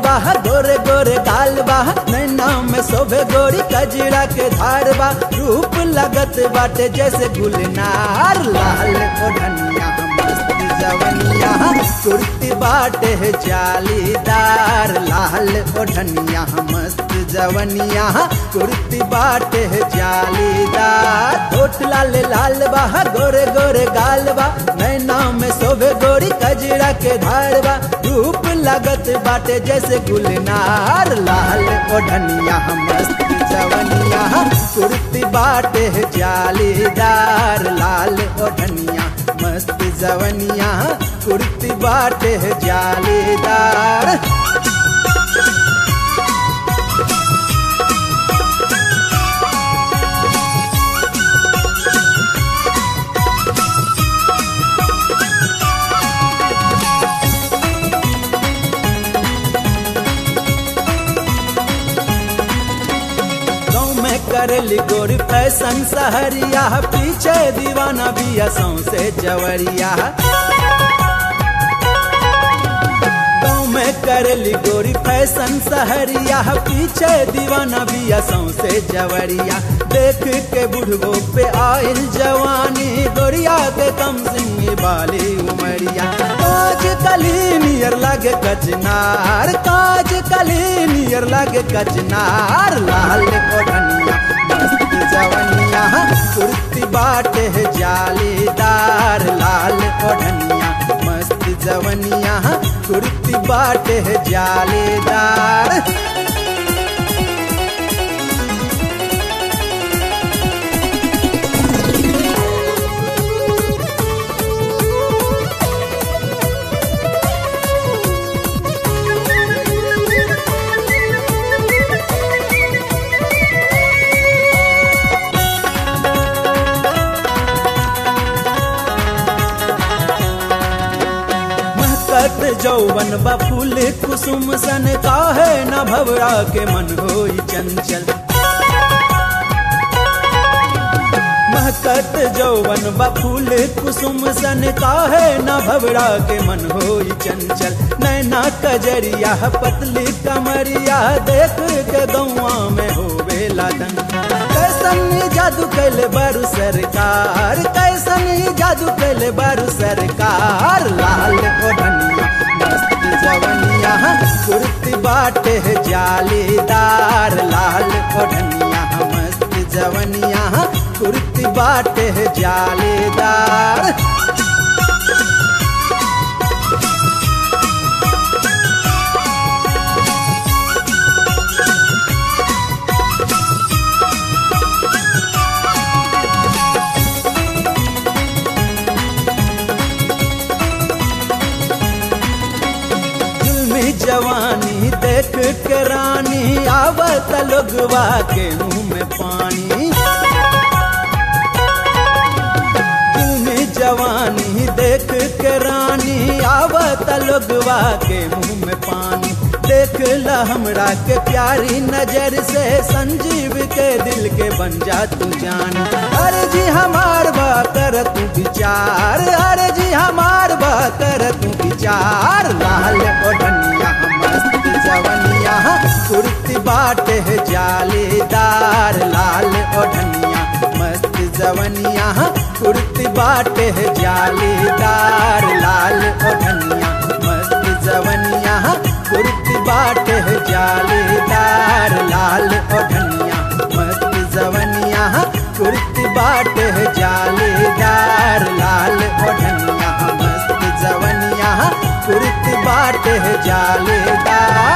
बा गोरे गोरे गाल बा नैना में शोभे गोरी कजरा के धार बा रूप लगत बाटे जैसे गुलनार लाल ओढ़निया मस्त जवनिया कुर्ती बाटे है जालीदार लाल ओढ़निया मस्त जवनिया कुर्ती बाटे है जालीदार होठ लाल लाल बा गोरे गोरे गाल बा नैना में शोभे गोरी कजरा के धार बा रूप लगत बाटे जैसे गुलनार लाल ओढ़निया मस्त जवनिया कुर्ती बाटे है जालीदार लाल ओढ़निया मस्त जवनिया कुर्ती बाटे है जालीदार गाँव में करेली गोरी फैशन सहरिया पीछे दीवाना बिया सौसे जवरिया गाँव में करेली गोरी फैशन सहरिया पीछे दीवाना बिया सौसे जवरिया देख के बुढ़बो पे आयल जवानी गोरिया के कम सिंह बाली उमरिया काज कली नियर लगे कचनार काज कली नियर लगे कचनार लाल ओढ़निया मस्त जवनिया कुर्ती बाटे है जालीदार लाल ओढ़निया मस्त जवनिया कुर्ती बाटे है जालीदार महकत जौवन बा फूल कुसुम सन काहे न भवरा के मन होई चंचल महकत जौवन बा फूल कुसुम सन काहे न भवरा के मन होई चंचल नैना कजरिया पतली कमरिया देख के गौआ में होवे लादन कैसन जादू कैले बारू सरकार कैसन जादू कैले बारू सरकार लाल ओढ़निया मस्त जवनिया कुर्ती बाटे है जालीदार लाल ओढ़निया मस्त जवनिया कुर्ती बाटे है जालीदार जुल्मी जवानी देख के रानी आवत लोगवा के मुंह में पानी जुल्मी जवानी देख के रानी आवत लोगवा के मुंह में पानी देख ला हमरा के प्यारी नजर से संजीव के दिल के बन जा तू जान अरे जी हमार बा कर तू विचार अरे जी हमार बा कर तू विचार लाल ओढ़निया मस्त जवनिया कुर्ती बाटे है जालीदार लाल ओढ़निया मस्त जवनिया कुर्ती बाटे है जालीदार लाल ओढ़निया मस्त जवनिया कुर्ती बाटे है जालीदार लाल ओढ़निया मस्त जवनिया कुर्ती बाटे है जालीदार लाल ओढ़निया मस्त जवनिया कुर्ती बाटे है जालीदार